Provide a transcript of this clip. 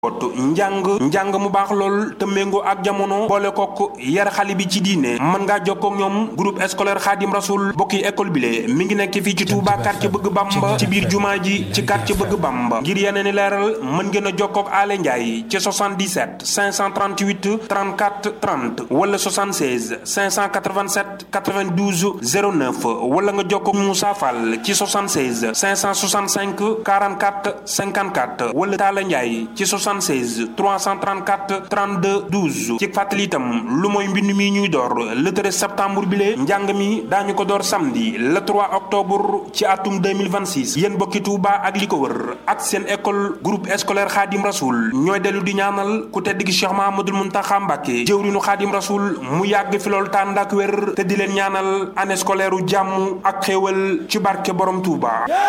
bootu njàng njàng mu baax lool te méngoo ak jamono boole kook yar xale bi ci diine mën ngaa jokkoo ak ñoom groupe scolaire Khadim Rasoul bokki école bi le mi ngi nekk fii ci Touba quartier bëgg Bamba ci biir jumaa ji ci quartier bëgg Bamba ngir yeneen i leeral mën ngeen a jokkoo ak Ale Ndiaye ci 77 538 34 30 wala 76 587 92 09 wala nga jokkoo ak Moussa Fall ci 76 565 44 54 wala Talla Ndiaye ci 76 334 32 12 ci fàttali itam lu mooy mbind mi ñuy door le 13 septembre bi lee njàng mi daañu ko door samedi le 3 octobre ci atum 2026 yéen bokki Touba ak li ko wër ak seen école groupe scolaire Khadim Rasoul ñooy dellu di ñaanal ku tedd gi Cheikh Mahamadul Muntaxa Mbàkke jëwrinu Khadim Rasoul mu yàgg fi loolu tànd ak wér te di leen ñaanal année scolaire u jàmm ak xéewal ci barke borom Touba